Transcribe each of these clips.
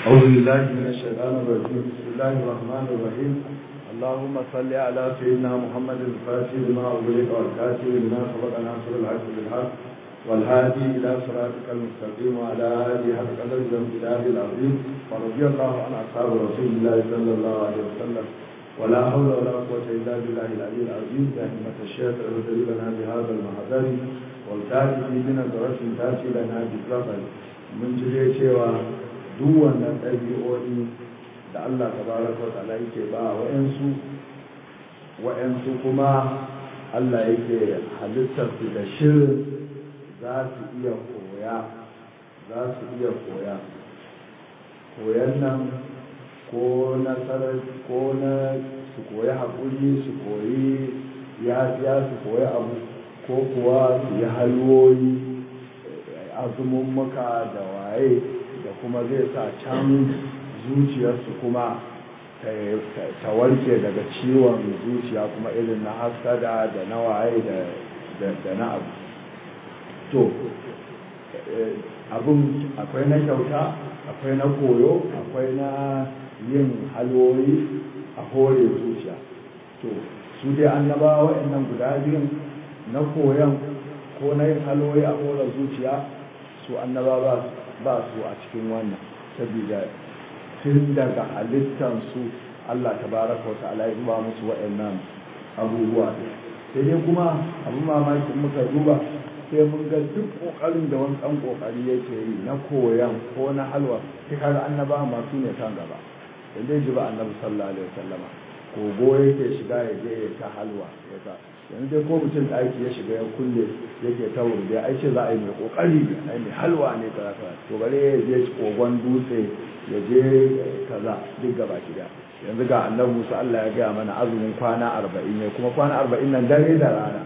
أعوذ بالله من الشيطان الرجيم بسم الله الرحمن الرحيم اللهم صل على سيدنا محمد الفاتح لما أغلق والكاتب لما سبق ناصر الحق بالحق والهادي إلى صراطك المستقيم وعلى آله حق قدر الامتداد العظيم ورضي الله عن أصحاب رسول الله صلى الله عليه وسلم ولا حول ولا قوة إلا بالله العلي العظيم دائمة الشيخ اغفر لنا بهذا المحضر والتاتي من نظرة تاتي لنا بكرفل من جري cewa duk wannan ɗabi'o'i da Allah tabaraka wa ta'ala yake ba wa'ansu wa'ansu kuma Allah yake halittar su da shirin za su iya koya za su iya koya koyan nan ko nasarar ko na su koyi haƙuri su koyi yafiya su koyi abu ko kuwa su yi halwoyi azumin muka da waye da kuma zai sa can zuciyarsu kuma ta warke daga ciwon zuciya kuma irin na haskada da na waye da na abu to abin akwai na kyauta akwai na koyo akwai na yin halwoyi a hore zuciya to su dai annaba wa'annan guda biyun na koyon ko na yin halwoyi a hore zuciya su annaba ba su a cikin wannan saboda tun daga halittansu Allah tabaraka wa ta'ala ya zuba musu wa'annan abubuwa sai dai kuma abin mamaki muka duba sai mun ga duk kokarin da wani dan kokari yake yi na koyan ko na halwa sai kaga annaba masu ne kan gaba da dai ji ba annabi sallallahu alaihi wasallama kogo yake shiga ya je ya ta halwa ya ta yanzu dai ko mutum ɗaki ya shiga ya kulle yake ta wuri ai ce za a yi mai kokari ai mai halwa ne kaza kaza to bare ya je kogon dutse ya je kaza duk gaba ki yanzu ga annabi Musa Allah ya gaya mana azumin kwana arba'in ne kuma kwana arba'in nan dare da rana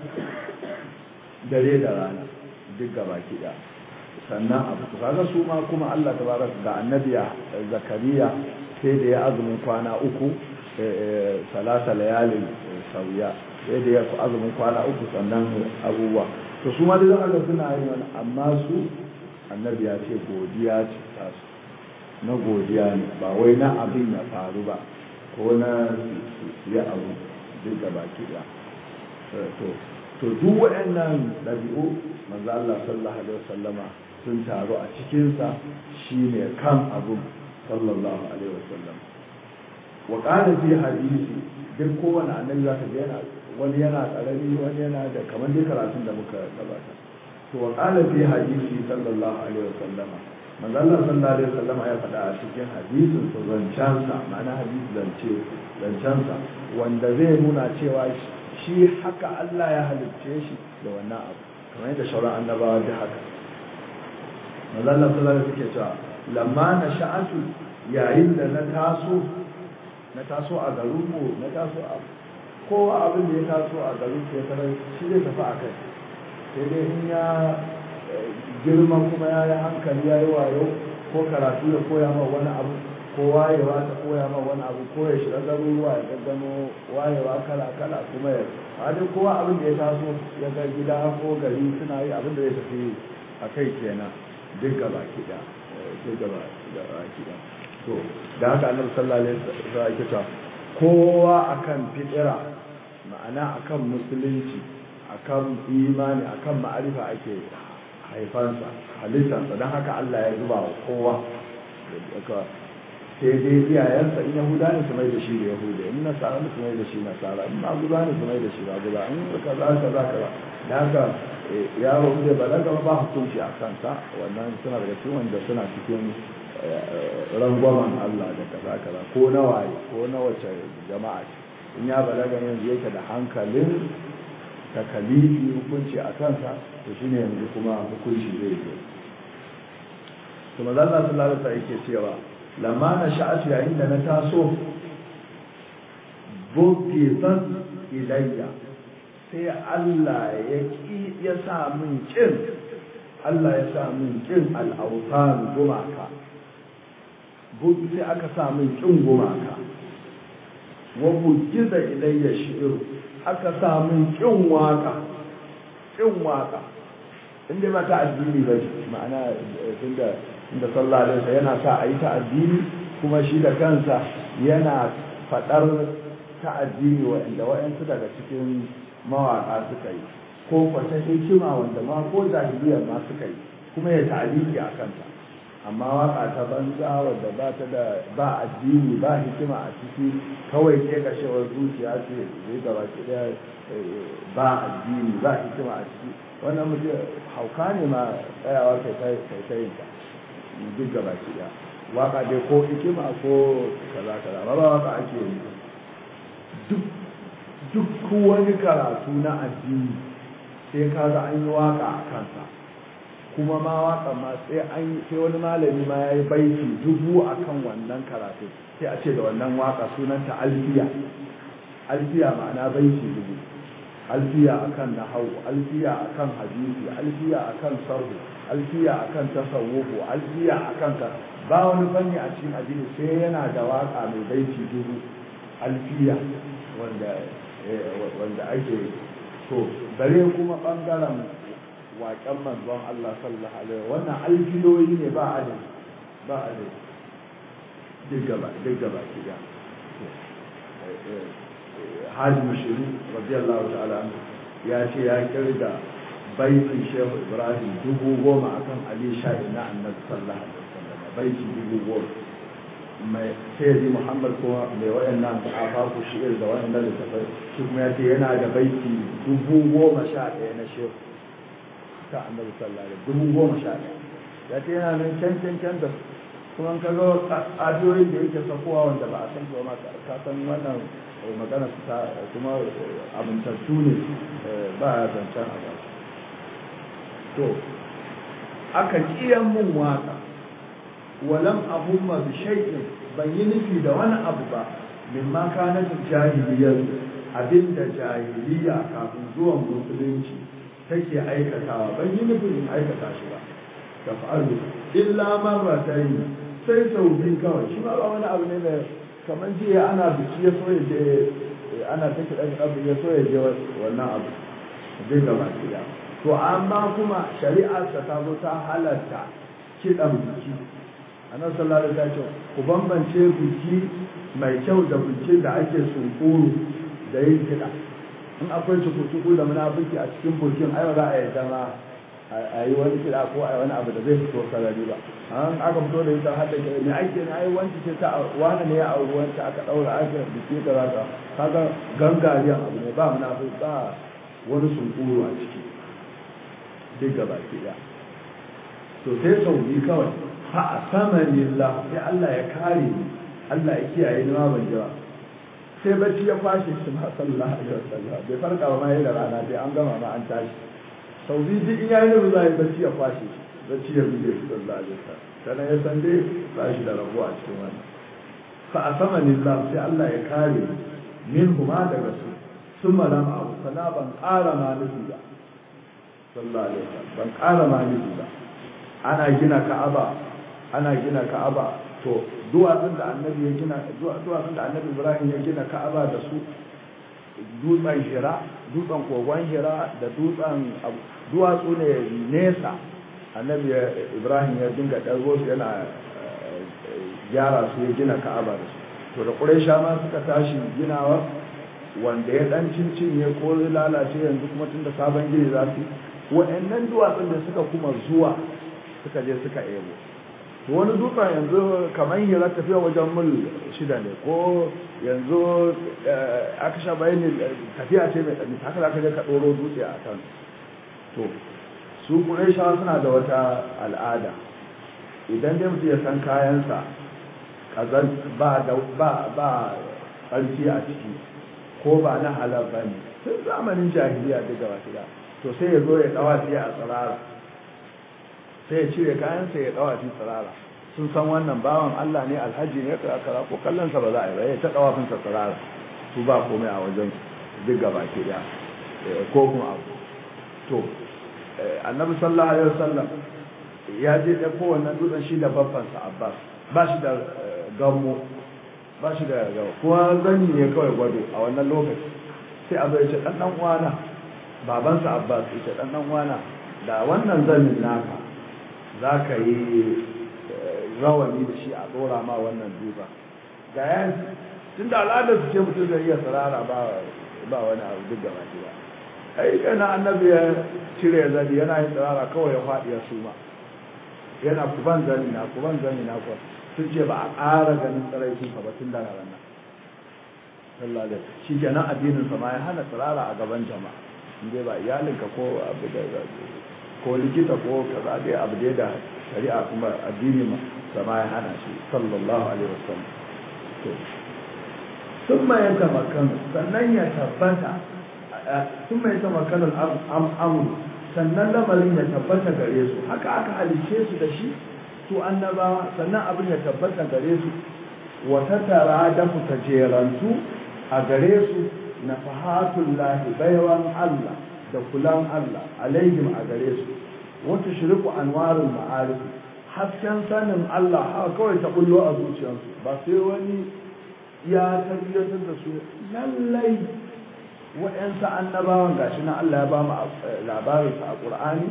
dare da rana duk gaba ki sannan abu kaga su ma kuma Allah tabaraka ga annabiya zakariya sai da ya azumin kwana uku salasa layalin sauya sai da ya azumin kwana uku sannan abubuwa to su ma da zaka suna yin wani amma su annabi ya ce godiya ce ta su na godiya ne ba wai na abin ya faru ba ko na ya abu duk da baki da to to duk waɗannan ɗabi'u manzo Allah sallallahu alaihi wasallama sun taru a cikinsa shine kan abu sallallahu alaihi wasallam wa qala fi hadisi duk kowane annabi zaka ga yana wani yana karami wani yana da kamar dai karatun da muka gabata to wa qala fi hadisi sallallahu alaihi wasallama manzo Allah sallallahu alaihi wasallama ya faɗa a cikin hadisin sa zancansa ma'ana hadisi zance zancansa wanda zai nuna cewa shi haka Allah ya halicce shi da wannan abu kamar yadda shauran annabawa da haka manzo Allah sallallahu alaihi wasallam cewa lamma na sha'atu yayin da na taso na taso a garinmu na taso a kowa abin da ya taso a garin ya tarar shi zai tafi a kai sai dai in ya girma kuma ya yi hankali ya yi wayo ko karatu ya koya ma wani abu ko wayewa ta koya ma wani abu ko ya shiga garuruwa ya gaggano wayewa kala kala kuma ya hadin kowa abin da ya taso ya ga gida ko gari suna yi abin da ya tafi a kai kenan duk gaba kiɗa duk gaba kiɗa to da haka annabi sallallahu alaihi wasallam yake cewa kowa akan fitira ma'ana akan musulunci akan imani akan ma'arifa ake haifansa halittarsa don haka Allah ya zuba wa kowa sai dai iyayensa in yahuda ne su mai da shi da yahuda in nasara ne su mai da shi nasara in maguza ne su mai da shi maguza in kaza kaza kaza da haka yaro da balaga ba hukunci a kansa wannan suna daga cikin wanda suna cikin rangwamen Allah da kaza kaza ko na waye ko na wace jama'a in ya balaga yanzu yake da hankalin takalifi hukunci a kansa to shine yanzu kuma hukunci zai zo to manzo Allah sallallahu alaihi wasallam yake cewa lamma na sha'atu yayin da na taso bukifan ilayya sai Allah ya ki ya sa min kin Allah ya sa min kin al-awtan gumaka sai aka sa min kin gumaka wa bujiza ilayya shi'ru aka sa min kin waka kin waka inda ba ta addini ba ma'ana tunda inda sallallahu alaihi wasallam yana sa a yi ta addini kuma shi da kansa yana faɗar ta addini wa'anda wa'ansu daga cikin mawaƙa suka yi ko kwata hikima wanda ma ko jahiliyar ma suka yi kuma ya ta'aliki a kanta amma waka ta banza wadda ba ta da ba addini ba hikima a ciki kawai ke kashewar zuciya ce zai gaba ki da ba addini ba hikima a ciki wannan mutum hauka ne ma tsayawa kai kai ta yin ta duk gaba ki da waka dai ko hikima ko kaza kaza ba ba waka ake yi duk duk wani karatu na addini sai kaga an yi waka a kansa kuma ma waka ma sai an sai wani malami ma yayi baiti dubu akan wannan karatu sai a ce da wannan waka sunanta alfiya alfiya ma'ana baiti dubu alfiya akan nahwu alfiya akan hadisi alfiya akan sarhu alfiya akan tasawufu alfiya akan ka ba wani fanni a cikin addini sai yana da waka mai baiti dubu alfiya wanda wanda ake to bare kuma bangaren waƙen manzon Allah sallallahu alaihi wannan alfiloyi ne ba adadi ba adadi duk gaba duk gaba kiga Hajji Mushiru radiyallahu ta'ala ya ce ya kirga baitin Shehu Ibrahim dubu goma akan Ali Shahi na Annabi sallallahu alaihi wasallam baiti dubu goma mai sayyidi Muhammad kuma mai wayannan afafu shi'ir da wayannan littafai shi kuma ya ce yana da baiti dubu goma sha ɗaya na Shehu ta annabi sallallahu alaihi dubu goma sha ɗaya ya ce yana nan can can can da kuma ka ga adoyin da yake sakowa wanda ba a san su ma ka san wannan magana su ta kuma abintattu ne ba ya zancen a ba to aka kiyan mun waka walam abumma bi shay'in ban yi nufi da wani abu ba mimma kana jahiliyar abinda jahiliya kafin zuwan musulunci take aikatawa ban yi nufin in aikata shi ba da fa'alu illa marratayn sai sau biyu kawai shi ma ba wani abu ne da kamar jiya ana biki ya so ya je ana ta kiɗan abu ya so ya je wannan abu zai gaba ɗaya to amma kuma shari'ar ta ta zo ta halatta kiɗan biki annabi sallallahu alaihi wasallam ku bambance biki mai kyau da bikin da ake sunkuru da yin kiɗa in akwai cuku-cuku da munafiki a cikin burkin ai ba za a yarda ma a yi wani kiɗa ko a yi wani abu da zai fito sarari ba an aka fito da ita har da ke ne ake ne ai wanci ce ta wani ne ya auri wanci aka ɗaura aka biki da za ka kaga gangariyan abu ne ba munafiki ba wani sunkuru a ciki duk gaba ke ya to sai sauri kawai fa a saman lillah sai Allah ya kare ni Allah ya kiyaye ni ma ban jira sai bacci ya kwashe shi ma sallallahu alaihi wasallam bai farka ba ma yayin da rana sai an gama ma an tashi sau biyu duk in yayi da zai bacci ya kwashe shi bacci ya buge shi sallallahu alaihi wasallam kana ya san dai ba shi da rabuwa a cikin wannan fa asama lillah sai Allah ya kare min huma daga su sun malam abu sana ban ƙara ma nufi ba sallallahu alaihi wasallam ban ƙara ma nufi ba ana gina ka'aba ana gina ka'aba to duwatsun da annabi ya gina duwatsun da annabi ibrahim ya gina ka'aba da su dutsen hira dutsen kogon hira da dutsen duwatsu ne nesa annabi ibrahim ya dinga ɗargo su yana gyara su ya gina ka'aba da su to da ƙuraisha ma suka tashi ginawa wanda ya ɗan cincin ya ko lalace yanzu kuma tun da sabon gini za su wa'annan duwatsun da suka kuma zuwa suka je suka ebo to wani dutsen yanzu kamar hira tafiya wajen mil shida ne ko yanzu aka sha bayani tafiya ce mai tsanni haka za ka je ka ɗoro dutse a kan to su ƙuraishawa suna da wata al'ada idan dai mutum ya san kayansa kazan ba da ba ba ƙarfi a ciki ko ba na halar ba ne tun zamanin jahiliya duk gaba ɗaya to sai ya zo ya ɗawa sai a tsirara sai ya cire kayansa ya ɗawa fi tsirara sun san wannan bawan Allah ne alhaji ne kara ko kallonsa ba za a yi ba ya ta ɗawa fin tsirara su ba komai a wajen duk gaba ɗaya ko kuma abu to annabi sallallahu alaihi wasallam ya je da kowanne dutsen shi da babbansa Abbas ba shi da gammo ba shi da gawa kuma zani ne kawai gwado a wannan lokaci sai abu ya ce dan dan uwana babansa Abbas ya ce dan dan uwana da wannan zanin naka zaka yi rawani da shi a tsora ma wannan duba ga yan tun da al'adar su ce mutum zai iya sarara ba ba wani abu duk gaba ɗaya ai kana annabi ya cire zani yana yin sarara kawai ya faɗi ya suma yana kuban zani na kuban zani na kuwa sun ce ba a ƙara ganin tsaraikin ba tun da ranar sallallahu alaihi shi kenan addinin sa ma ya hana tsirara a gaban jama'a inda ba iyalinka ko abu da ko likita ko kaza dai abu dai da shari'a kuma addini ma sama ya hana shi sallallahu alaihi wasallam to sun ma yanka makan sannan ya tabbata sun ma yanka makan al'amuru sannan lamarin ya tabbata gare su haka aka halice su da shi to annabawa sannan abin ya tabbata gare su wata tara da ta jerantu a gare su na fahatun lahi baiwan Allah da kulan Allah alaihim a gare su wata shiriku anwarin ma'arif hasken sanin Allah haka kawai ta bullo a zuciyarsu ba sai wani ya tabbatar da su lallai waɗansu annabawan gashi na Allah ya ba mu labarinsa a ƙur'ani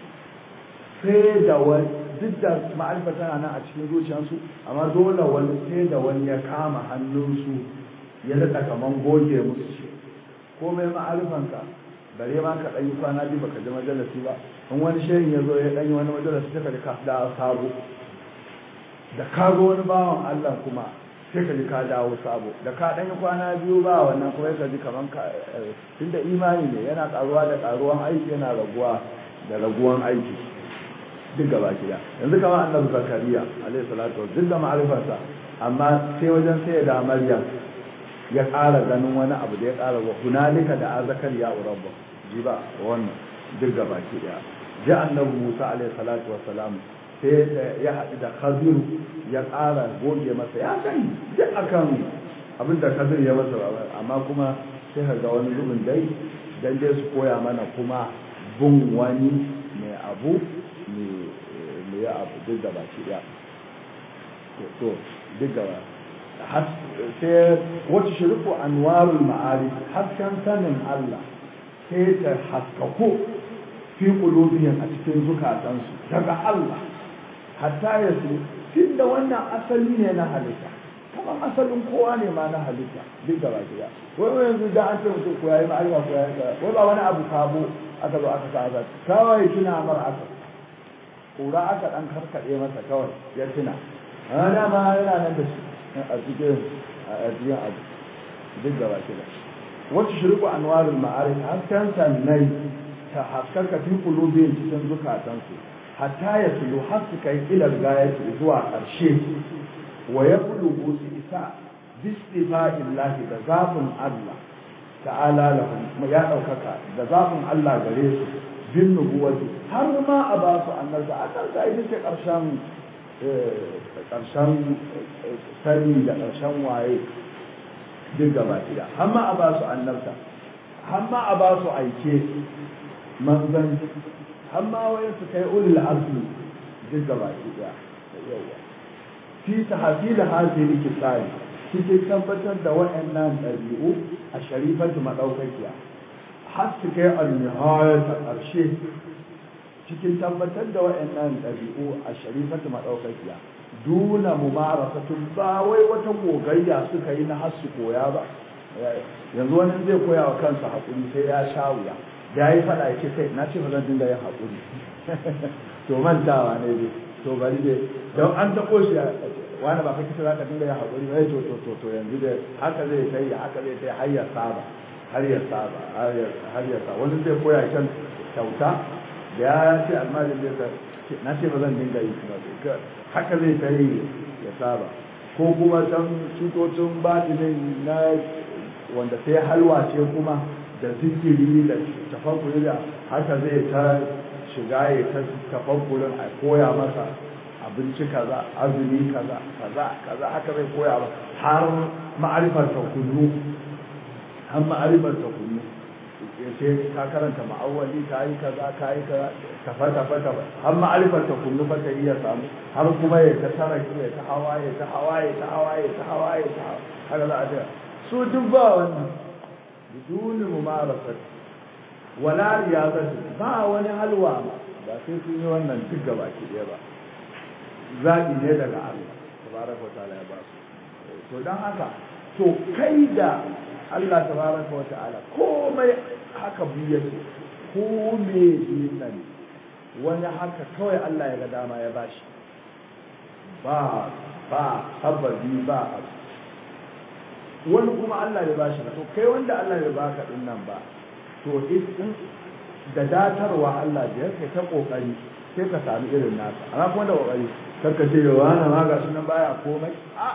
sai da wani duk da ma'arifa tana nan a cikin zuciyarsu amma dole wani sai da wani ya kama hannunsu ya daɗa kaman goge musu shi komai ma'arifanka bare ma ka ɗanyi kwana biyu baka ji majalisi ba in wani shehin ya zo ya ɗanyi wani majalisi sai ka ji ka da sabo da ka ga wani bawan Allah kuma sai ka ji ka dawo sabo da ka ɗanyi kwana biyu ba wannan kuma ka ji kaman ka tunda imani ne yana ƙaruwa da ƙaruwan aiki yana raguwa da raguwan aiki duk gaba gida yanzu kamar annabi zakariya alaihi salatu duk da ma'arifarsa amma sai wajen sai da maryam ya ƙara ganin wani abu da ya ƙara wa hunalika da azakar ya urabba ji ba wannan duk gaba ki daya ji annabi musa alaihi salatu wassalam sai ya haɗu da khazir ya ƙara goge masa ya sani duk akan abin da khazir ya masa amma kuma sai ka ga wani zubin dai dan dai su koya mana kuma bin wani mai abu mai ya abu duk gaba ki daya to duk gaba sai wata shirku anwarul ma'arif hasken sanin Allah sai ta haskaku fi qulubihim a cikin zukatansu daga Allah hatta ya su tunda wannan asali ne na halitta kamar asalin kowa ne ma na halitta duk gaba gida wai wai yanzu da an ce mutum ko yayi ma'arifa ko yayi wai ba wani abu sabo aka zo aka sa kawai tuna mar aka kura aka dan karkade masa kawai ya tuna a dama yana nan da shi a cikin a cikin abu duk gaba da wata shirku anwarul ma'arif hasken sannai ta haskaka fi kulubin cikin zukatansu hatta ya tulu har su kai ilar gayatu zuwa ƙarshe wa ya bulugu su isa bistifa'illahi da zafin Allah ta'ala lahum ya ɗaukaka da zafin Allah gare su bin nubuwati har ma a ba su annabta annabta ita ce ƙarshen ƙarshen sani da ƙarshen waye duk gaba gida hamma a ba su annabta hamma a ba su aike manzan hamma wayan su kai ulul azmi duk gaba gida yawa fi tahsil hadhihi kisai cikin tabbatar da waɗannan ɗabi'u a sharifatu madaukakiya har su kai al-nihayat ƙarshe cikin tabbatar da waɗannan ɗabi'u a sharifatu maɗaukakiya duna mumarasatun ba wai wata gogayya suka yi na har su koya ba yanzu wani zai koya wa kansa haƙuri sai ya sha wuya da ya yi faɗa ya ce kai na ce ba zan dinga yin haƙuri to mantawa ne dai to bari dai don an taɓo shi wani ba ka kisa za ka dinga yin haƙuri ba to to to to yanzu dai haka zai ta yi haka zai ta yi har ya saba har ya saba har ya saba wani zai koya kan kyauta da ya ce almajin zai ka na ce ba zan dinga yi kuma haka zai ta yi ya saba ko kuma dan cutocin batinin na wanda sai halwa ce kuma da zikiri da tafakkuri da haka zai ta shiga ya ta tafakkurin a koya masa abinci kaza azumi kaza kaza kaza haka zai koya masa har ma'arifar ta kullu har ma'arifar ta kullu sai ka karanta ma'awali ka yi kaza ka yi kaza kafa kafa kafa har ma'arifar ta kullu fa ta iya samu har kuma ya ta tara ya ta hawa ya ta hawa ya ta hawa ya ta hawa ya ta hawa haka za a ce su duk ba wannan biduni mumarasat wala riyazati ba wani halwa ba sai sun yi wannan duk gaba ki ɗaya ba zaɓi ne daga Allah tabaraka wa ta'ala ya ba su to don haka to kai da Allah tabaraka wa ta'ala komai haka biye su ko me nan wani haka kawai Allah ya ga dama ya bashi ba ba sababi ba abu wani kuma Allah ya bashi to kai wanda Allah ya baka din nan ba to in da datarwa Allah da kai ta kokari sai ka sami irin nasa ana kuma da kokari karka ce yawa na ma ga sunan baya komai a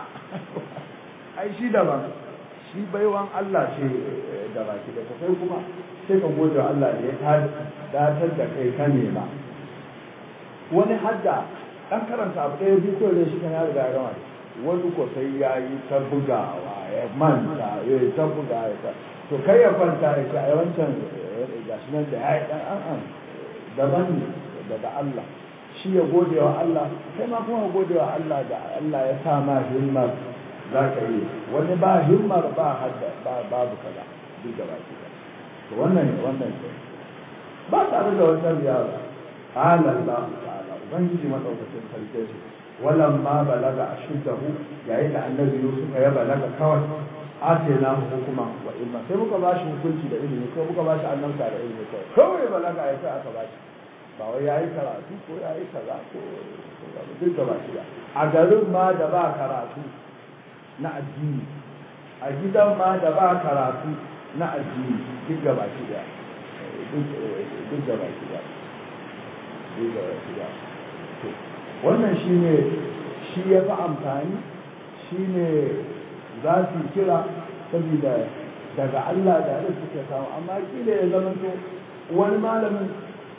ai shi daban shi baiwan Allah ce da baki da kai kuma sai ka gode Allah da ya datar da kai ka nema wani hadda dan karanta abu ɗaya biyu kawai shi kan ya riga ya gama wani ko sai ya yi ta bugawa ya manta ya yi ta bugawa ya ta to kai ya kwanta ya ce a yawancin gashi nan da ya yi ɗan an an daban ne daga Allah shi ya gode wa Allah kai ma kuma gode wa Allah da Allah ya sa ma himmar za ka yi wani ba himmar ba hadda ba babu kaza duk da baki to wannan wannan ba tare da wannan yara qala Allah ta'ala ubangiji madaukakin sarki shi walam ma balaga ashuddahu yayin da annabi Yusuf ya balaga kawai atena hukuma wa ilma sai muka bashi hukunci da ilimi ko muka bashi annabta da ilimi kawai kawai balaga ya sai aka bashi ba wai yayi karatu ko yayi kaza ko duk da baki ba a garin ma da ba karatu na addini a gidan ma da ba karatu na addini duk da baki ba duk da baki ba duk da baki ba wannan shine shi ya fi amfani shine za su kira saboda daga Allah da Allah suke samu amma kila ya zama to wani malamin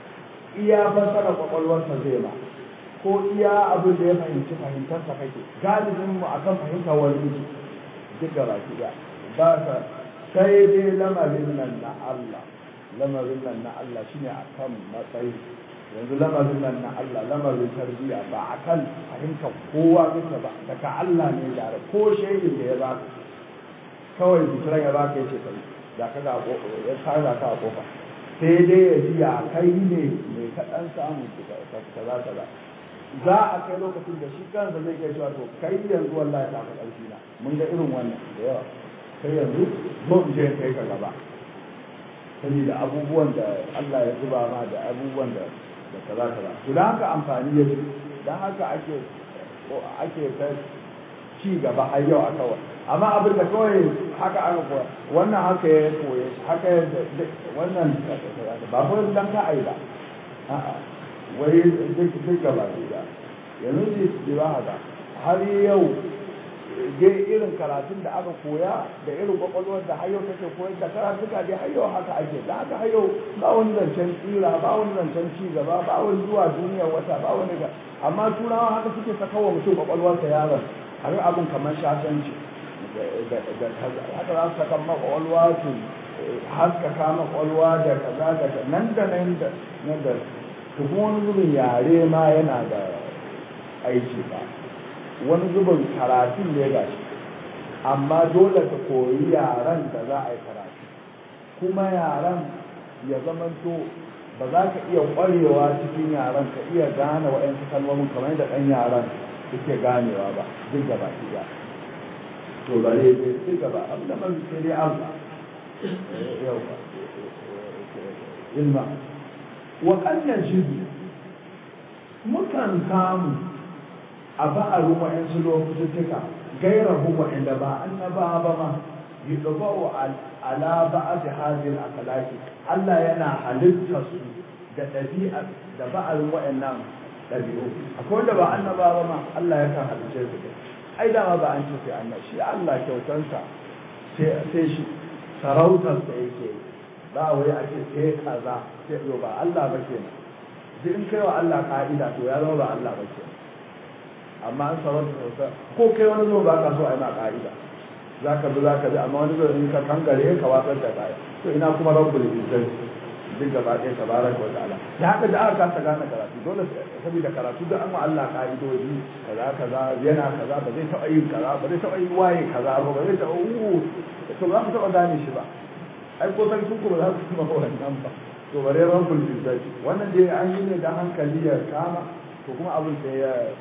iya fasara kwakwalwarsa zai ba ko iya abin da ya fahimci fahimtarsa kake galibin mu akan fahimta wani miji duk gaba ki da ba ka sai dai lamarin nan na Allah lamarin nan na Allah shine akan matsayi yanzu lamarin nan na Allah lamarin tarbiyya ba akan fahimtar kowa kake ba daga Allah ne da ko shaidin da ya ba kawai zikiran ya baka yace kai da ka ga ya tsara ka a kofa sai dai ya ji ya kai ne mai kaɗan samu kaza kaza za a kai lokacin da shi kansa zai iya cewa to kai yanzu wallahi ta ka ƙarfi na mun ga irin wannan da yawa kai yanzu zo in je kai ka gaba saboda abubuwan da Allah ya zuba ma da abubuwan da da kaza kaza to dan haka amfani ya dan haka ake ake ta ci gaba har yau a kawai amma abin da kawai haka aka koya wannan haka ya koye haka ya wannan ba ko dan ka ai ba a'a wai duk duk gaba da yanzu ji ba haka har yau dai irin karatun da aka koya da irin kwakwalwar da har yau take koyar da karatuka dai har yau haka ake da haka har yau ba wani zancen tsira ba wani zancen ci gaba ba wani zuwa duniyar wata ba wani ga amma turawa haka suke sakawa mutum kwakwalwarsa yaron har abin kamar shashanci da kaza haka za su saka makwalwa su haskaka makwalwa da kaza da nan da nan da nan da to kuma wani zubin yare ma yana da aiki ba wani zubin karatu ne ga shi amma dole ka koyi yaren da za a yi karatu kuma yaren ya zamanto ba za ka iya ƙwarewa cikin yaren ka iya gane waɗansu kalmomin kamar da ɗan yaren suke ganewa ba duk da baki ba to ba ne duk da ba abu da man sai dai Allah yau ba ilma wa kan najibu mukan samu a ba'arin wa'yansu lokutuka gairahu wa'inda ba annaba ba ma yi ɗaba'u ala ba'ad hadin akalaki Allah yana halitta su da ɗabi'a da ba'arin wa'annan ɗabi'u akwai wanda ba annaba ba ma Allah yakan halice su da ai dama ba an ce sai annaba shi Allah kyautansa sai shi sarautarsa yake ba wai a ce sai kaza sai yo ba Allah ba kenan duk in kai wa Allah ka'ida to ya zama ba Allah ba kenan amma an sarauta sarauta ko kai wani zo ba ka so a yi ma ka'ida za ka bi za ka bi amma wani zo in ka kankare ka watsar da kaya to ina kuma rabbul izzati duk gaba ɗaya tabaraka wa ta'ala da haka da aka kasa gane karatu dole saboda karatu da an wa Allah ka'idoji kaza kaza yana kaza ba zai taɓa yin kaza ba zai taɓa yin waye kaza ba ba zai taɓa uu to za ku taɓa gane shi ba ai ko san ku ba za ku kuma wannan ba to bare rabbul izzati wannan dai an yi ne da hankali ya kama to kuma abin sai ya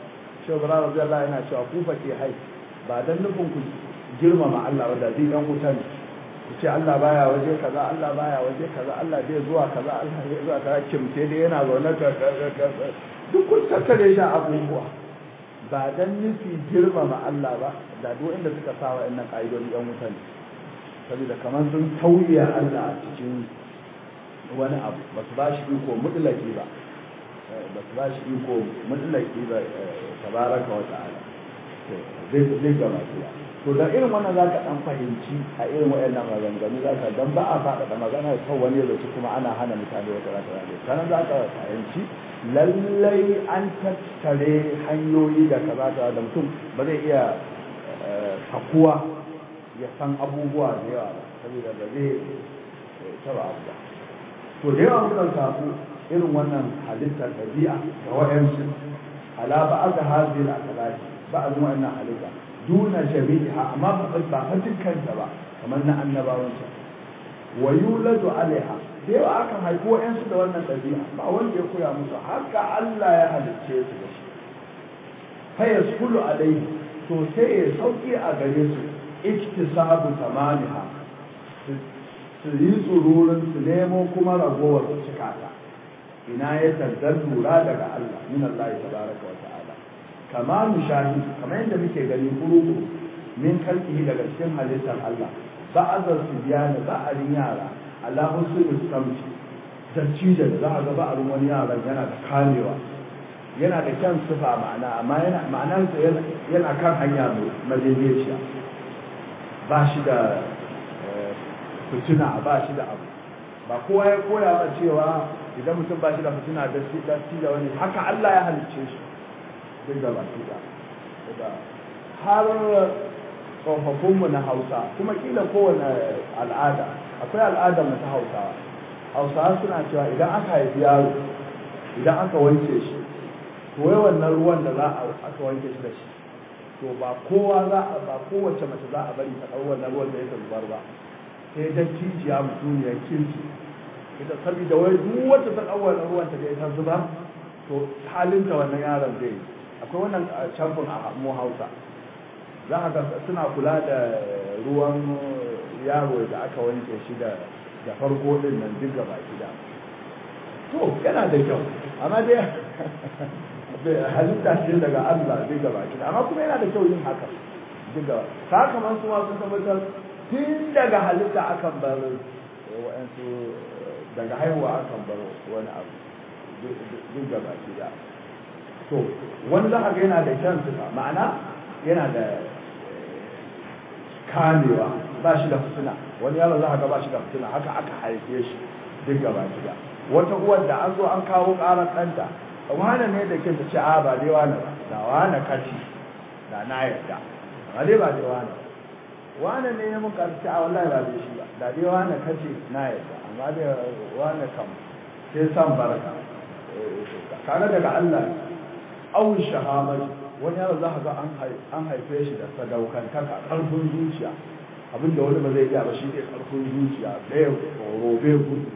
shi bara radiyallahu yana cewa ku fake hai ba dan nufin ku girmama Allah wanda zai dan wuta ne ku ce Allah baya waje kaza Allah baya waje kaza Allah bai zuwa kaza Allah bai zuwa kaza kimce dai yana zaune ka duk kun tattare shi abubuwa ba dan nufi girmama Allah ba da duk inda suka sa wa'annan ƙa'idodi yan wuta ne saboda kamar sun tauye Allah a cikin wani abu ba su ba shi iko mutlaki ba ba su ba shi iko mutlaki ba tabaraka wa ta'ala zai zai gaba kiya to da irin wannan za ka dan fahimci a irin waɗannan maganganu za ka dan ba a faɗaɗa magana kan wani lokaci kuma ana hana mutane wata rata rata sanan za ka fahimci lallai an tattare hanyoyi da kaza kaza da mutum ba zai iya sakuwa ya san abubuwa da yawa ba saboda ba zai taba abu ba to da yawa mukan samu irin wannan halittar ɗabi'a ga waɗansu ala ba aka hazi da akalaki ba a zuwa wannan halitta duna jami'a amma ba ba fa dukkanta ba kamar na annabawansa wa yuladu alaiha da yawa akan haifi waɗansu da wannan ɗabi'a ba wanda ya koya musu haka Allah ya halicce su da shi fa yaskulu alaihi to sai ya sauki a gare su iktisabu tamaniha su yi tsururin su nemo kuma ragowar su cika ta ina ya tazzar lura daga Allah min Allah tabaraka wa ta'ala kama mushahidu kamar yadda muke gani kuruku min kalkihi daga cikin halittar Allah ba'azar su biya da ba'arin yara ala husnul samti da cija da za a ga ba'arin wani yaran yana da kamewa yana da kyan sifa ma'ana amma yana ma'anarsa yana kan hanya mai madaidaiciya ba shi da fitina ba shi da abu ba kowa ya koya ba cewa idan mutum ba shi da fitina da shi da shi da wani haka Allah ya halicce shi duk da baki da har tsofaffinmu na Hausa kuma kila kowane al'ada akwai al'adar mu ta Hausawa Hausawa suna cewa idan aka haifi yaro idan aka wanke shi to wai wannan ruwan da za a aka wanke shi da shi to ba kowa za a ba kowace mace za a bari ta ɗau wannan ruwan da yake zubar ba sai dan cijiya mutuniyar kirki ita saboda wai duk wacce ta ɗau wannan ruwan ta da ita zubar to halinta wannan yaron zai yi akwai wannan camfin a mu hausa za a ga suna kula da ruwan yaro da aka wanke shi da da farko din nan duk gaba gida to yana da kyau amma dai halitta ce daga Allah zai gaba ki amma kuma yana da kyau yin haka diga sakamakon su ma sun tabbatar tun daga halitta akan bar wa'ansu daga haihuwa akan bar wani abu duk gaba ki da to wani za a ga yana da kyan sifa ma'ana yana da kamewa ba shi da fitina wani yaro za a ga ba shi da fitina haka aka haife shi duk gaba ki da wata uwar da an zo an kawo ƙarar ɗanta wane ne da ke ce a ba dai wane ba da wane kaci da na yarda ba dai ba dai wane wane ne ya muka ce a wallahi ba dai shi ba da dai wane kaci na yarda amma dai wane kam sai san barka kaga daga Allah au shahamar wani yaro za ka ga an haife shi da sadaukantaka karfin zuciya abinda wani ba zai iya ba shi ne karfin zuciya ɗaya robe gudu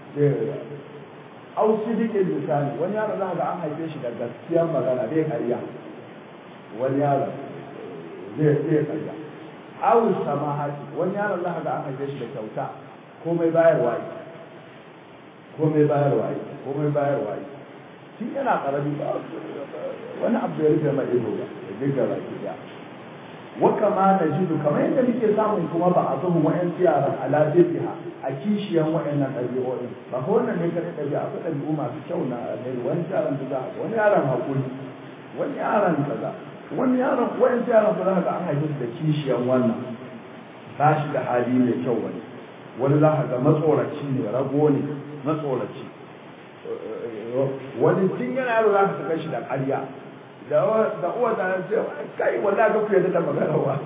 au sidikin lisani wani yaro za ga an haife shi da gaskiyar magana bai karya wani yaro zai zai karya au samahati wani yaro za ga an haife shi da kyauta komai bayarwa yi komai bayarwa yi komai bayarwa yi shi yana karami ba wani abu ya rufe mai ido ba ya dinga baki da wa kama na jidu kamar yadda muke samun kuma ba a zuhun wa'yan yaran ala bibiha a kishiyan wa'annan ɗabi'o'in ba ko wannan ne kare ɗabi'a akwai ɗabi'u masu kyau na alheri wani yaron da za wani yaron haƙuri wani yaron kaza wani yaron wa'yan yaron da za ga an haife da kishiyan wannan ba shi da hali mai kyau wani wani za ka ga matsoraci ne rago ne matsoraci wani tun yana yaro za ka saka shi da ƙarya da uwa ta ce kai wallahi ka fiye da magana wa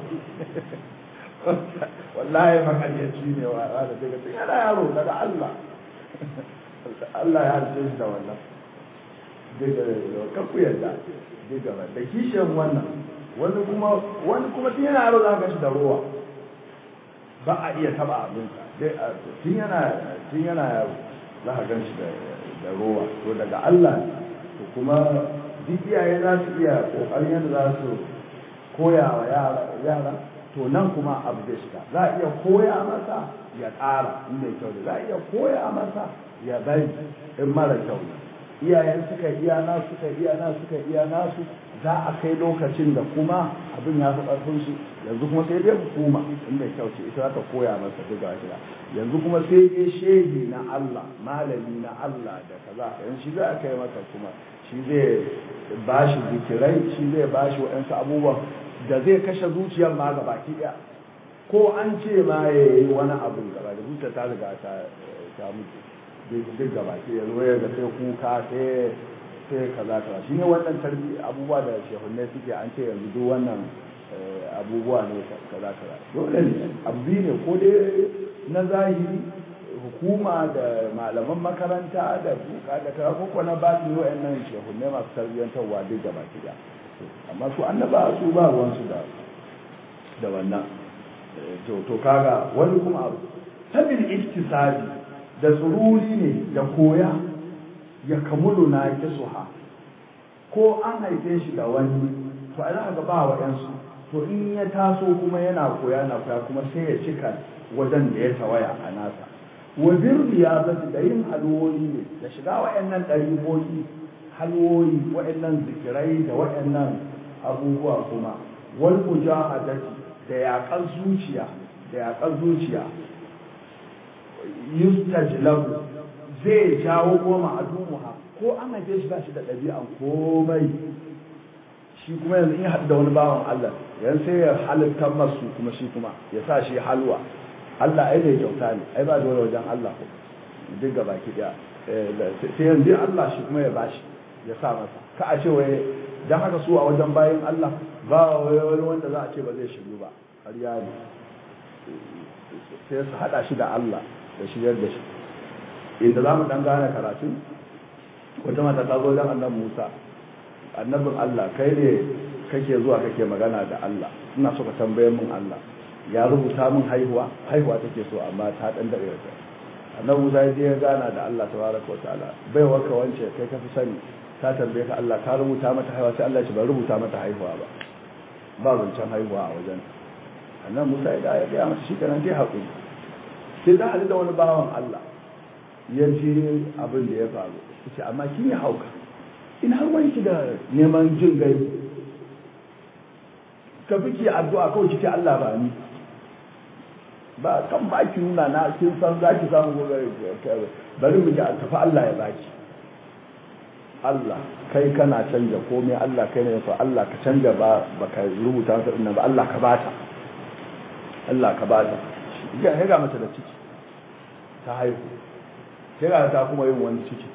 wallahi makaryaci ne wa da daga tun yana yaro daga Allah Allah ya halice shi da wannan daga ka ku yarda daga ba da kishin wannan wani kuma wani kuma tun yana yaro za ka shi da ruwa ba a iya taba abinsa tun yana tun yana yaro za ka gan shi da ruwa to daga Allah to kuma duk iyaye za su iya kokarin yadda za su koya wa yara to nan kuma abu zai shiga za a iya koya masa ya ƙara in mai kyau da za a iya koya masa ya bari in mara kyau ne iyayen suka iya nasu suka iya nasu suka iya nasu za a kai lokacin da kuma abin ya fi ƙarfin su yanzu kuma sai dai hukuma in mai kyau ce ita za ta koya masa duk ga shida yanzu kuma sai dai shehi na Allah malami na Allah da kaza yanzu shi za a kai masa kuma shi zai ba shi zikirai shi zai ba shi waɗansu abubuwan da zai kashe zuciyar ma ga baki ɗaya ko an ce ma ya yi wani abu gaba da zuciya ta riga ta mutu duk gaba ke yanzu ya ga sai kuka sai sai kaza kaza shine wannan tarbi abubuwa da shehunne suke an ce yanzu duk wannan abubuwa ne kaza kaza dole ne abu ne ko dai na zahiri hukuma da malaman makaranta da buka da kaza ko ko na batin wayannan shehunne masu tarbiyyantarwa duk gaba ke da amma su annaba su ba ruwansu da da wannan to to kaga wani kuma abu tabil iktisabi da tsururi ne da koya ya kamulu na kisuha ko an haife shi da wani to a ga ba wa yansu to in ya taso kuma yana koya na koya kuma sai ya cika wajen da ya tawaya a nasa wa birriya ba da yin halwoyi ne da shiga wa'annan ɗariboki halwoyi wa'annan zikirai da wa'annan abubuwa kuma wal mujahadati da yaƙar zuciya da yaƙar zuciya yustajlabu zai jawo goma a dumuha ko an haife shi ba shi da ɗabi'an komai shi kuma yanzu in haɗu da wani bawan Allah yan sai ya halittar masu kuma shi kuma ya sa shi halwa Allah ai mai kyauta ne ai ba dole wajen Allah ko duk gaba ki daya sai yanzu Allah shi kuma ya bashi ya sa masa ka a ce wai dan haka su a wajen bayin Allah ba wani wanda za a ce ba zai shiru ba har ya ne sai su haɗa shi da Allah da shigar da shi inda za mu ɗan gane karatun wata mata ta zo don annan musa annabin Allah kai ne kake zuwa kake magana da Allah ina so ka tambaye min Allah ya rubuta min haihuwa haihuwa take so amma ta ɗan daɗe da annabi musa ya je ya gana da Allah tabaraka wa ta'ala bai warka wance kai ka fi sani ta tambaye ka Allah ka rubuta mata haihuwa sai Allah ya ce ba rubuta mata haihuwa ba ba zancen haihuwa a wajen annabi musa ya gaya mata shi kenan dai haƙuri sai da hadu da wani bawan Allah ya ce abin da ya faru ce amma kin yi hauka in har wanki da neman jin gai ka fi ki addu'a kawai kike Allah ba ni ba kan ba ki nuna na kin san za ki samu gobe bari mu ji a tafi Allah ya baki Allah kai kana canja komai Allah kai ne fa Allah ka canja ba baka rubuta masa dinnan ba Allah ka bata Allah ka bata ga ga mata da ciki ta haihu sai ga ta kuma yin wani ciki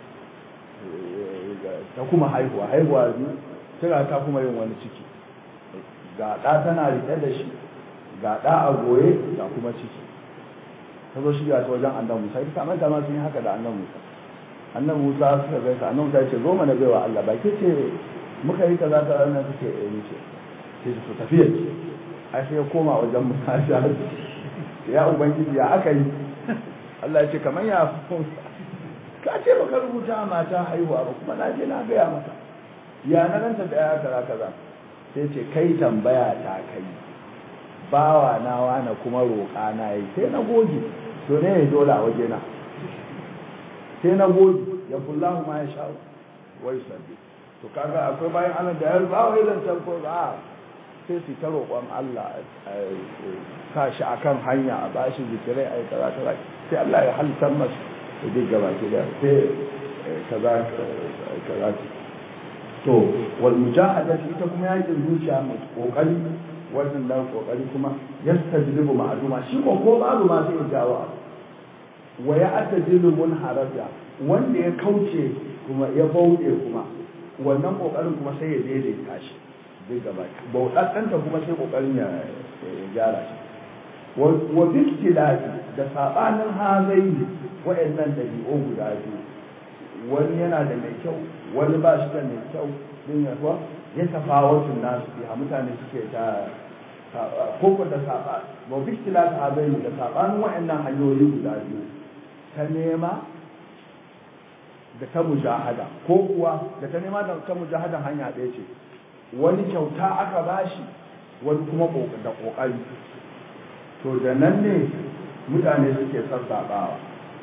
ta kuma haihuwa haihuwa biyu sai ga ta kuma yin wani ciki ga ɗa tana riƙe da shi ga ɗa a goye ga kuma ciki ta zo shiga ta wajen annan musa ita kamar ta ma sun yi haka da annan musa annan musa suka gaisa annan musa ya ce zo mana baiwa allah ba ke ce muka yi kaza ta ranar suke yi ni ce sai su tafiya ce ai sai ya koma wajen musa ya ubangiji ya aka yi Allah ya ce kamar ya ka ce baka rubuta mata haihuwa ba kuma na je na gaya mata ya na nan ta daya kaza kaza sai ce kai tambaya ta kai bawa na wani kuma roƙa na yi sai na goge to ne ya dole a waje na sai na goge ya kullahu ma ya sha wai sabbi to kaga akwai bayan Allah da ya ba wai zancen ko ba sai su ta roƙon Allah sa shi akan hanya a bashi zikirai a yi kaza kaza sai Allah ya halittar masu da duk gaba ke da sai kaza kaza to wal mujahada ita kuma yakin zuciya mai kokari wannan dan kokari kuma yastajlibu ma'luma shi ko ko babu ma sai jawo wa ya atajilu munharaja wanda ya kauce kuma ya bauɗe kuma wannan kokarin kuma sai ya daidaita shi duk gaba bauɗaɗɗanta kuma sai kokarin ya gyara shi wa biktilafi da sabanin hazai wa'annan dabi'u guda biyu wani yana da mai kyau wani ba shi da mai kyau din ya kuwa ya tafawatun nasu biya mutane suke ta koko da saba wa biktilafi hazai da sabanin wa'annan hanyoyi guda biyu ta nema da ta mujahada ko kuwa da ta nema da ta mujahada hanya ɗaya ce wani kyauta aka bashi wani kuma da ƙoƙari to da nan ne mutane suke sassaɓawa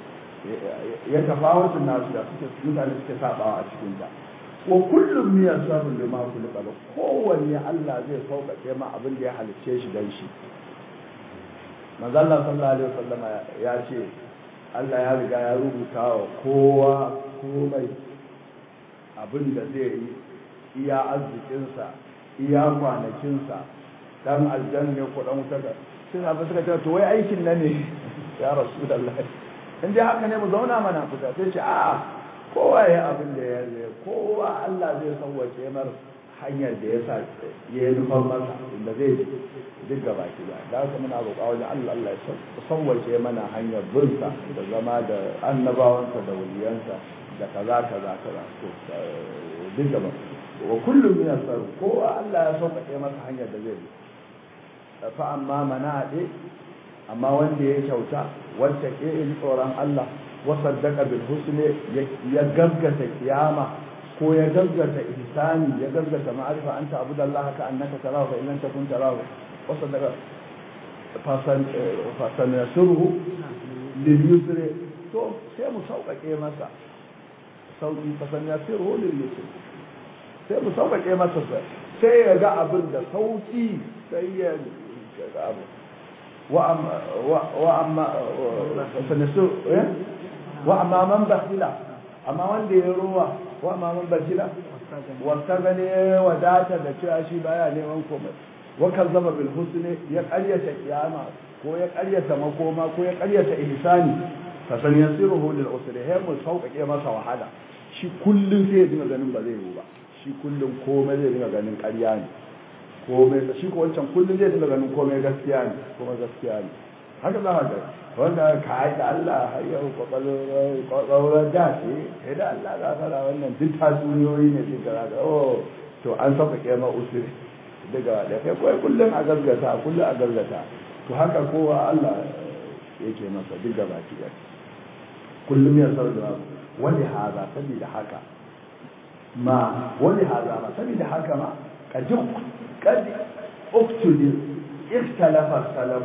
ya tafawatun nasu da suke mutane suke saɓawa a cikin ta wa kullum miyar sabon da ma kullu ba kowanne Allah zai sauƙaƙe ma abin da ya halicce shi dan shi manzalla sallallahu alaihi wasallama ya ce Allah ya riga ya rubuta wa kowa komai abin da zai yi iya arzikinsa iya kwanakinsa dan aljanna ne ko dan wuta ga sai na suka ce to wai aikin na ne ya rasulullahi in dai haka ne mu zauna mana fita sai ce a'a kowa ya abin da ya zai kowa Allah zai sauwace mar hanyar da ya sa ya yi nufar masa inda zai duk gaba ki ba da haka muna roƙa wajen Allah Allah ya sauwace mana hanyar binsa da zama da annabawansa da waliyansa da kaza kaza kaza to duk gaba wa kullum min asar kowa Allah ya sauƙaƙe masa hanyar da zai bi fa amma manaɗe amma wanda ya kyauta wacce ke in tsoron Allah wasaddaka bil husni ya gaggata kiyama ko ya gaggata ihsani ya gaggata ma'arifa anta abudallah ka annaka tarahu fa illam takun tarahu wasaddaka fasan fasan yasruhu lil yusri to sai mu sauƙaƙe masa sauƙi fasan yasruhu lil yusri sai mu sauƙaƙe masa sai ya ga abin da sauƙi sai ya ga abu وأما وأما فنسو وأما من بخل أما wanda ya ruwa وأما من بخل واستغني وداتا da cewa shi baya neman komai wa kazzaba bil husni ya qaryata kiyama ko ya qaryata makoma ko ya qaryata ihsani fa san yasiruhu lil usri hay mu sauƙaƙe masa wahala shi kullun sai ya dinga ganin ba zai yi ba shi kullun komai zai dinga ganin ƙarya ne komai shi ko wancan kullum zai dinga ganin komai gaskiya ne kuma gaskiya ne haka za ka ga wanda ka yi da Allah har yau kwakwalwar da ce sai da Allah za ka wannan duk tatsuniyoyi ne sai ka ga oh to an sauƙaƙe ma usuri daga da kai kawai kullum a gargata kullum a gargata to haka kowa Allah yake masa duk gaba ki kullum ya sarda wani haza saboda haka ma wani haza ma saboda haka ma ka duk قد اقتل اختلف السلف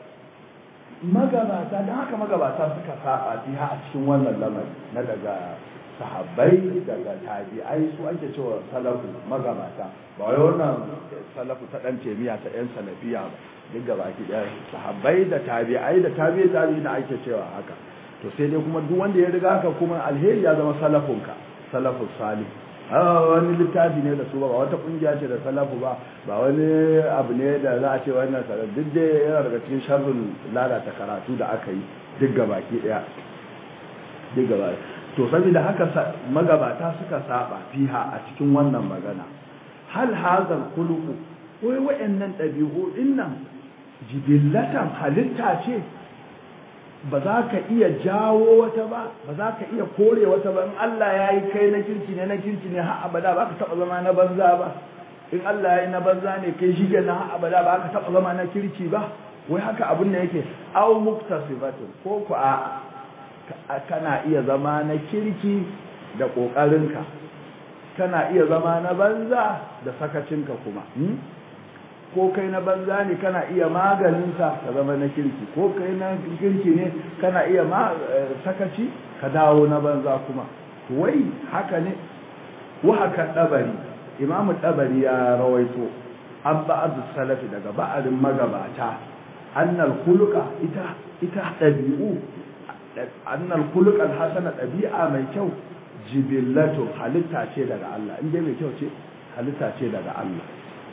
magabata don haka magabata suka saba fiha a cikin wannan lamari na daga sahabbai daga tabi'ai su ake cewa salafu magabata ba wai wannan salafu ta dan temiya ta yan salafiya ba duk gaba ki da sahabbai da tabi'ai da tabi'i tabi'i da ake cewa haka to sai dai kuma duk wanda ya riga haka kuma alheri ya zama salafunka salafus salih wani littafi ne da su ba wata kungiya ce da salafu ba ba wani abu ne da za a ce wannan salaf duk da yana daga cikin sharrin lalata karatu da aka yi duk gabaki daya duk gaba to saboda haka magabata suka saba fiha a cikin wannan magana hal hazal khuluqu wai wayannan dabi'u dinnan jibillatan halitta ce ba za ka iya jawo wata ba ba za ka iya kore wata ba in Allah ya yi kai na kirki ne na kirki ne har abada ba ka taɓa zama na banza ba in Allah ya yi na banza ne kai shi na har abada ba ka taɓa zama na kirki ba wai haka abin da yake au muktasibatun ko ku a kana iya zama na kirki da ƙoƙarinka kana iya zama na banza da sakacinka kuma ko kai na banza ne kana iya maganinsa ka zama na kirki ko kai na kirki ne kana iya ma sakaci ka dawo na banza kuma wai haka ne wa haka dabari imamu dabari ya rawaito an ba'ad salafi daga ba'arin magabata annal khuluqa ita ita dabi'u annal khuluqa alhasana dabi'a mai kyau jibillatu halitta ce daga Allah inda mai kyau ce halitta ce daga Allah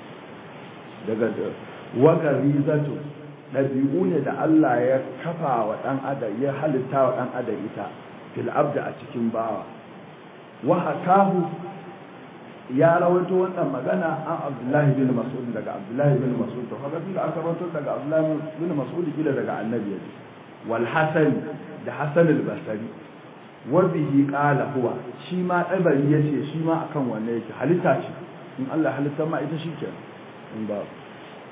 daga wagari zato ɗabi'u ne da Allah ya kafa wa ɗan adam ya halitta wa ɗan adam ita fil abda a cikin bawa wa hakahu ya rawaito wannan magana an Abdullahi bin Mas'ud daga Abdullahi bin Mas'ud to kaga tunda aka rawaito daga Abdullahi bin Mas'ud kila daga Annabi yaji wal Hasan da Hasan al-Basri wa bihi qala huwa shi ma dabari yace shi ma akan wanne yake halitta ce in Allah halitta ma ita shi kenan in ba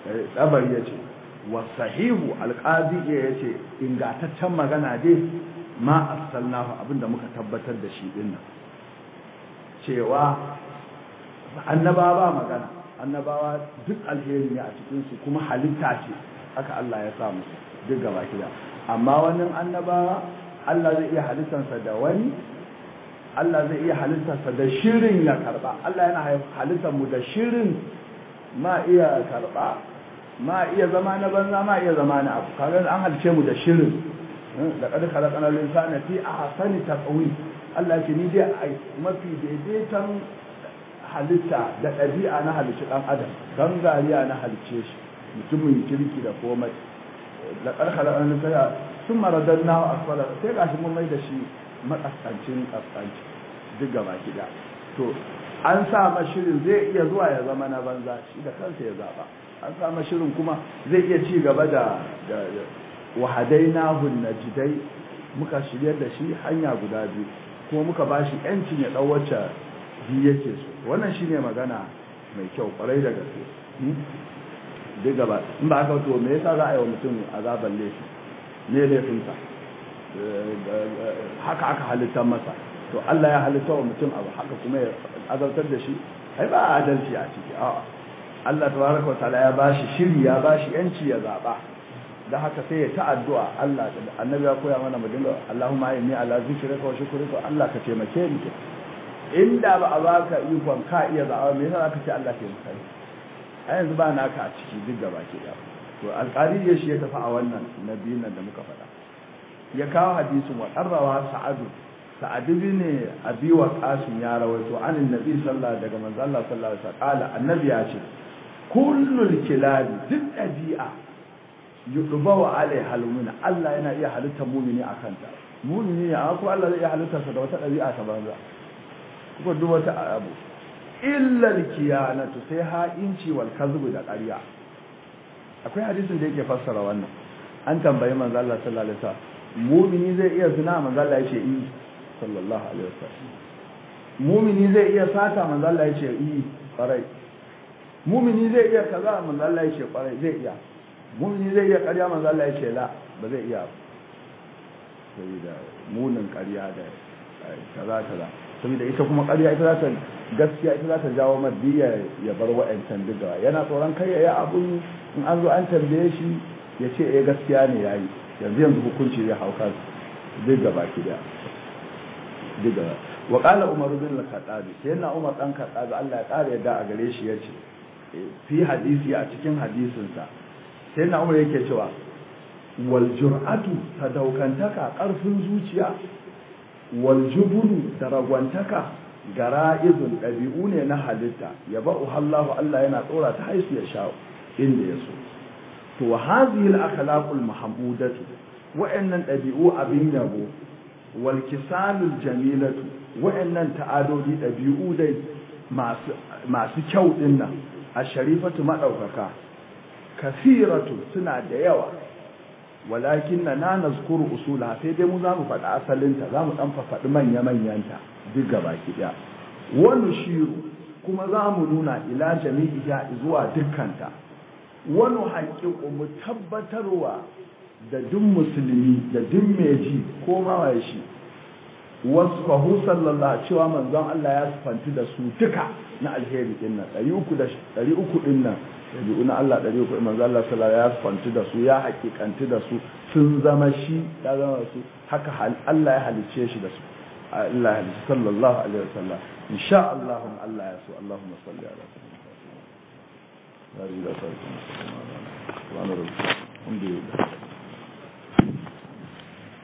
ɗabar ya ce wasahihu alƙadi ya ce ingataccen magana dai ma asalnahu abinda muka tabbatar da shi din nan cewa annabawa ba magana annabawa duk alheri ne a cikin su kuma halitta ce haka Allah ya sa musu duk gaba kida amma wannan annabawa Allah zai iya halittarsa da wani Allah zai iya halittarsa da shirin ya karba Allah yana halittar mu da shirin ma iya karba ma iya zama na banza ma iya zama na abu kaga an halice mu da shirin da kad khalaqana al-insana fi ahsani taqwim Allah ce ni dai ai mafi daidaitan halitta da ɗabi'a na halicci ɗan adam gangariya na halicce shi mutumin kirki da komai da ƙarƙar an tsaya sun maradar na asfala sai ga shi mun mai da shi makaskancin kaskanci duk gaba gida to an sa mashirin zai iya zuwa ya zama na banza shi da kansa ya zaba an sa mashirin kuma zai iya ci gaba da wahadai na najidai muka shiryar da shi hanya guda biyu kuma muka ba shi yancin ya ɗau wacce biyu yake so wannan shine magana mai kyau kwarai da gaske duk gaba in ba aka to me yasa za a yi wa mutum azaban laifi ne laifinsa haka aka halitta masa to Allah ya halitta wa mutum abu haka kuma ya azabtar da shi ai ba adalci a ciki a'a Allah tabaraka wataala ya bashi shiri ya bashi yanci ya zaba da haka sai ya ta addu'a Allah annabi ya koya mana mu dinga Allahumma inni ala zikrika wa shukrika Allah ka taimake ni inda ba a baka ikon ka iya zaba me yasa zaka ce Allah ke maka a yanzu ba naka a ciki duk gaba ke da to alƙali ya shi ya tafi a wannan nabiyin nan da muka faɗa ya kawo hadisin wa qarrawa sa'adu sa'adu ne abi wa qasim ya rawaito anin nabi sallallahu daga manzo Allah sallallahu alaihi wasallam annabi ya ce kullul kilabi duk dabi'a yudubawa alai halumina Allah yana iya halitta mumini akan ta mumini ne amma ko Allah zai iya halitta sa da wata dabi'a ta banza ko duk wata abu illa alkiyanatu sai ha'inci wal kadhib da ƙarya akwai hadisin da yake fassara wannan an tambayi manzo Allah sallallahu alaihi wasallam mumini zai iya zina manzo Allah yace i sallallahu alaihi wasallam mumini zai iya sata manzo Allah yace i farai mumini zai iya kaza manzo Allah yace farai zai iya mumini zai iya ƙarya manzo Allah yace la ba zai iya saboda munin ƙarya da kaza kaza saboda ita kuma ƙarya ita za ta gaskiya ita za ta jawo maddiya ya bar wa'ancan duka yana tsoron kai ya yi abun in an zo an tambaye shi ya ce eh gaskiya ne ya yi yanzu yanzu hukunci zai hauka duk gaba ki da duk gaba wa qala umar bin al-khattab sai na umar dan khattab Allah ya kare yadda a gare shi yace fi hadisi a cikin hadisin sa sai na umar yake cewa wal jur'atu sadaukantaka karfin zuciya wal jubunu da ragwantaka gara'izun ɗabi'u ne na halitta ya ba uhallahu Allah yana tsora ta haisu ya sha inda ya so to wa hadhihi al-akhlaqul mahmudatu wa'annan ɗabi'u abin yabo wal kisalul jamilatu wa'annan ta'adodi ɗabi'u dai masu masu kyau din nan asharifatu madaukaka kasiratu suna da yawa walakin na na nazkuru usula sai dai mu za mu faɗi asalinta za mu ɗan faɗi manya-manyanta duk gaba ɗaya wani shiru kuma za mu nuna ila jami'iya zuwa dukkanta wani haƙiƙo mu tabbatarwa da duk musulmi da duk meji ko mawaye shi wasu fahu sallallahu cewa manzon Allah ya sufanti da su duka na alheri din nan ɗari uku ɗin nan ɗabi'u na Allah ɗari uku manzo Allah sallallahu ya fanti da su ya hakikanti da su sun zama shi ya zama su haka Allah ya halice shi da su Allah ya halice sallallahu alaihi wasallam insha Allah Allah ya so Allahumma salli ala sayyidina Muhammad wa ala alihi wa sahbihi